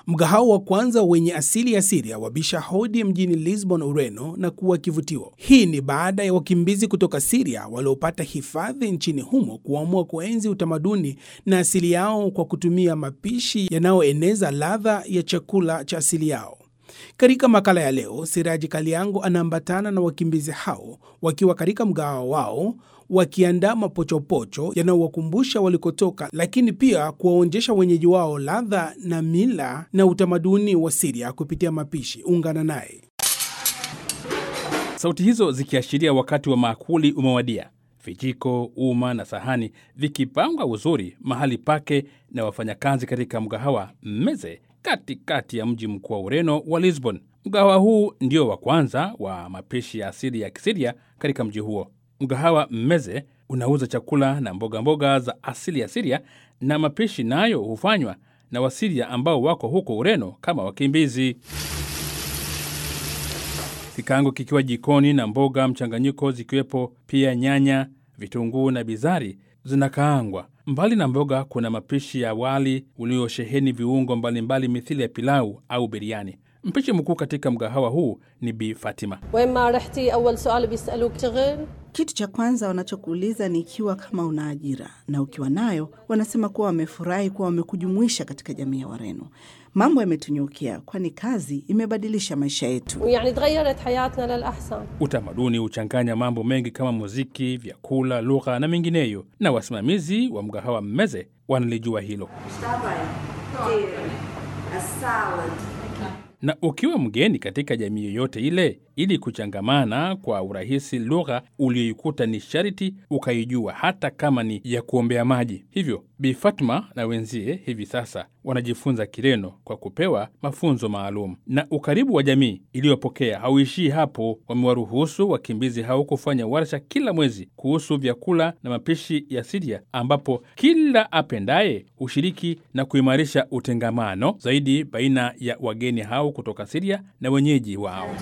Mgahawa wa kwanza wenye asili ya Siria wabisha hodi mjini Lisbon, Ureno, na kuwa kivutio. Hii ni baada ya wakimbizi kutoka Siria waliopata hifadhi nchini humo kuamua kuenzi utamaduni na asili yao kwa kutumia mapishi yanayoeneza ladha ya chakula cha asili yao. Katika makala ya leo, Siraji Kaliango anaambatana na wakimbizi hao wakiwa katika mgahawa wao wakiandaa mapochopocho yanayowakumbusha walikotoka, lakini pia kuwaonjesha wenyeji wao ladha na mila na utamaduni wa Siria kupitia mapishi. Ungana naye. Sauti hizo zikiashiria wakati wa maakuli umewadia, vijiko, uma na sahani vikipangwa uzuri mahali pake na wafanyakazi katika mgahawa Meze katikati ya mji mkuu wa Ureno wa Lisbon. Mgahawa huu ndio wa kwanza wa mapishi ya asili ya Kisiria katika mji huo. Mgahawa Meze unauza chakula na mboga mboga za asili ya Siria na mapishi nayo hufanywa na Wasiria ambao wako huko Ureno kama wakimbizi. Kikaango kikiwa jikoni na mboga mchanganyiko zikiwepo pia nyanya, vitunguu na bizari zinakaangwa. Mbali na mboga, kuna mapishi ya wali uliosheheni viungo mbalimbali mithili ya pilau au biriani. Mpishi mkuu katika mgahawa huu ni Bi Fatima. وين ما رحتي اول سؤال بيسالوك شغل Kitu cha kwanza wanachokuuliza ni ikiwa kama una ajira, na ukiwa nayo wanasema kuwa wamefurahi kuwa wamekujumuisha katika jamii ya Wareno. Mambo yametunyukia, kwani kazi imebadilisha maisha yetu. ويعني تغيرت حياتنا للاحسن Utamaduni huchanganya mambo mengi kama muziki, vyakula, lugha na mengineyo, na wasimamizi wa mgahawa Mmeze wanalijua hilo. Na ukiwa mgeni katika jamii yoyote ile, ili kuchangamana kwa urahisi, lugha uliyoikuta ni sharti ukaijua, hata kama ni ya kuombea maji. Hivyo Bi Fatma na wenzie hivi sasa wanajifunza Kireno kwa kupewa mafunzo maalum. Na ukaribu wa jamii iliyopokea hauishii hapo. Wamewaruhusu wakimbizi hao kufanya warsha kila mwezi kuhusu vyakula na mapishi ya Siria, ambapo kila apendaye hushiriki na kuimarisha utengamano zaidi baina ya wageni hao kutoka Siria na wenyeji wao.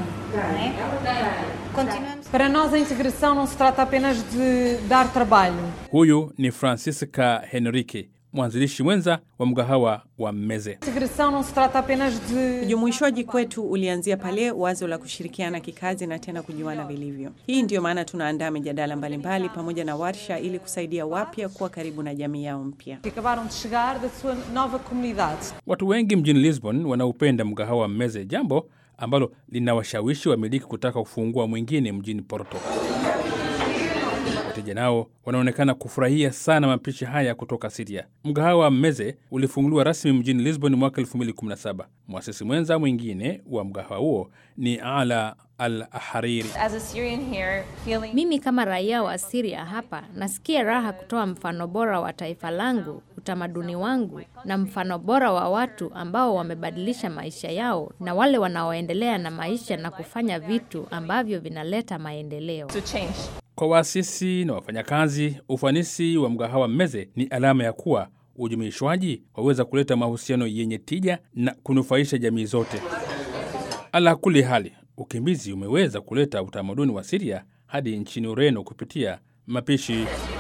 Para nós, a integração não se trata apenas de dar trabalho. Huyu ni Francisca Henrique, mwanzilishi mwenza wa mgahawa wa Mmeze. Integração não se trata apenas de Ujumuishwaji kwetu ulianzia pale wazo la kushirikiana kikazi na tena kujuana vilivyo. Hii ndiyo maana tunaandaa mijadala mbalimbali pamoja na warsha ili kusaidia wapya kuwa karibu na jamii yao mpya. que acabaram de chegar da sua nova comunidade. Watu wengi mjini Lisbon wanaupenda mgahawa wa Mmeze, jambo ambalo linawashawishi wamiliki kutaka kufungua mwingine mjini Porto. Wateja nao wanaonekana kufurahia sana mapishi haya kutoka Siria. Mgahawa wa Mmeze ulifunguliwa rasmi mjini Lisbon mwaka 2017. Mwasisi mwenza mwingine wa mgahawa huo ni Ala Al Hariri. As a Syrian here, feeling Mimi kama raia wa Syria hapa nasikia raha kutoa mfano bora wa taifa langu, utamaduni wangu na mfano bora wa watu ambao wamebadilisha maisha yao na wale wanaoendelea na maisha na kufanya vitu ambavyo vinaleta maendeleo. to change. Kwa waasisi na wafanyakazi, ufanisi wa mgahawa Mmeze ni alama ya kuwa ujumuishwaji waweza kuleta mahusiano yenye tija na kunufaisha jamii zote. Ala kuli hali, ukimbizi umeweza kuleta utamaduni wa Siria hadi nchini Ureno kupitia mapishi.